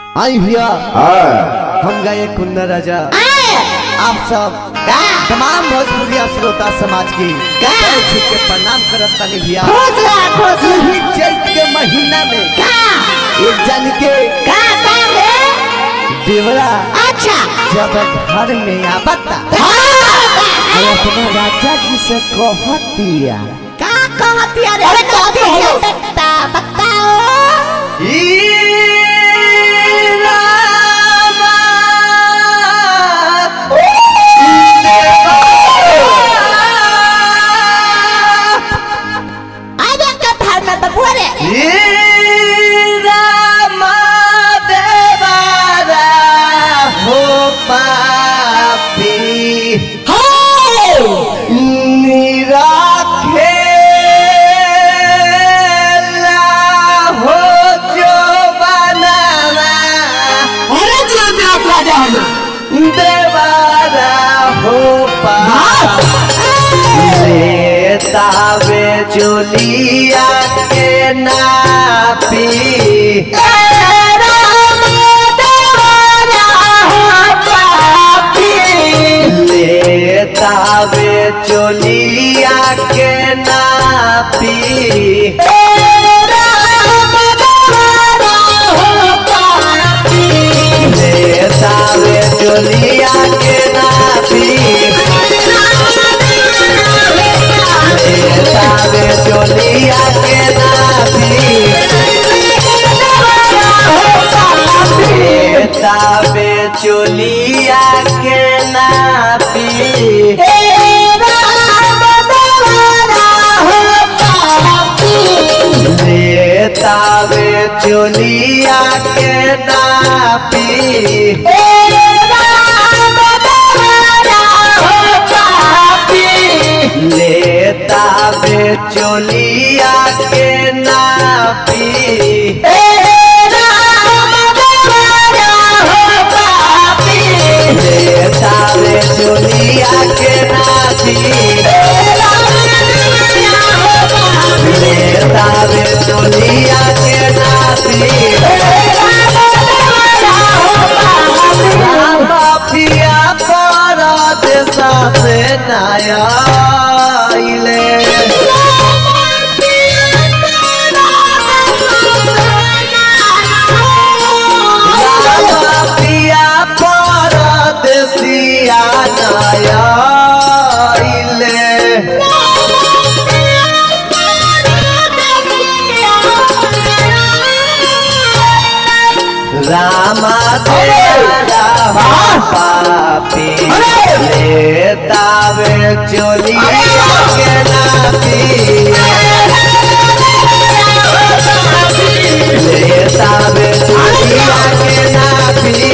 आई भैया हाँ हम गए कुंदर राजा आप सब तमाम भोजपुरिया श्रोता समाज की पैर छू के प्रणाम करत तानी भैया खुश रह खुश रह यही चैत के महीना में का एक जन के का का रे देवरा अच्छा जब घर में आवता हाँ, और अपना राजा जी से कहतिया का कहती है अरे कहती है बता बताओ अरे कथा में बबुआ रे अरे जी मैं राजा हूँ देवारा हो पा तावे जोलिया के नापी ले तावे जोलिया के नापी ले तावे जोलिया के नापी ले तावे जोलिया के नापी ले तावे जोलिया के नापी ले तावे जोलिया के नापी ले तावे जोलिया के नापी ले तावे जोलिया के नापी ले तावे जोलिया के नापी माफिया पर देशा से नया आइले माफिया पर देसिया नया आइले रामा तेरा पापी ले तावे चोलिया के नापी ले तावे चोलिया के नापी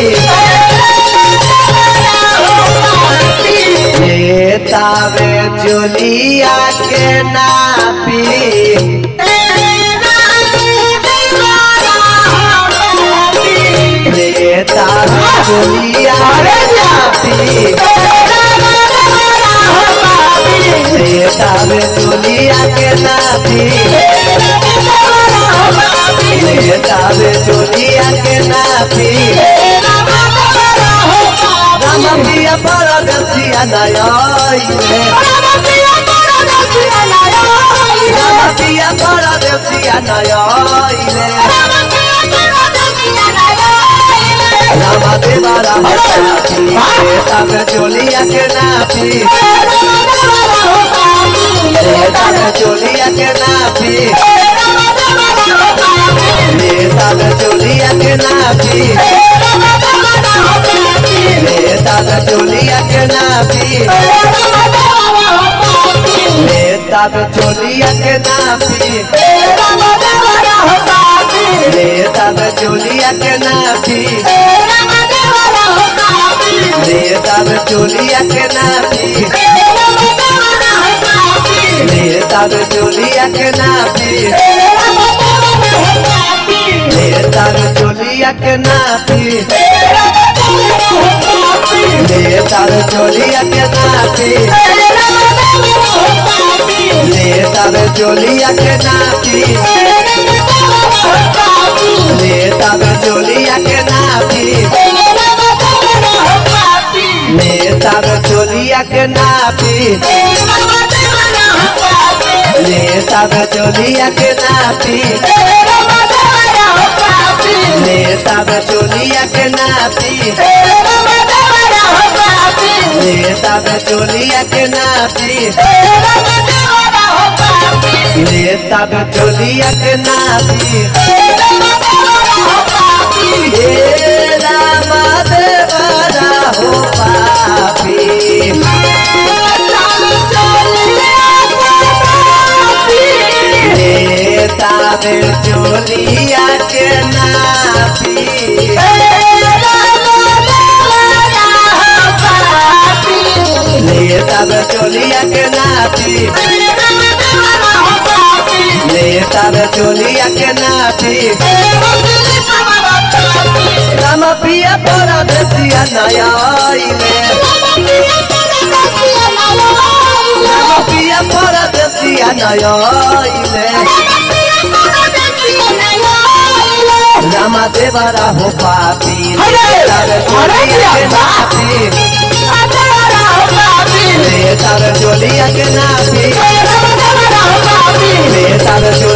ले तावे चोलिया के नापी ले तावे चोलिया के नापी ले तावे चोलिया के नापी ले तावे चोलिया के नापी राम पिया पर दसिया नया राम पिया पर दसिया नया राम देवा राम तब चोलिया के नापी तब चोलिया के नापी तब चोलिया के नापी तब चोलिया के नापी तब चोलिया के नापी तब चोलिया के नापी तब चोलिया के नापी तब चोलिया के नापी तब चोलिया के नापी तब चोलिया के नापी तब चोलिया के नापी तब चोलिया के नापी ले तब चोलिया के नापी ले तब चोलिया के नापी ले तब चोलिया के नापी ले तब चोलिया के नापी हे रामा देवरा हो पापी ले तब चोलिया के नापी ले तब चोलिया के नापी ले तब चोलिया के नापी राम पिया तोरा देसिया नया आइले राम पिया तोरा देसिया नया आइले राम देवरा हो पापी तब चोलिया के नापी ले तब चोलिया के नापी ले तब चोलिया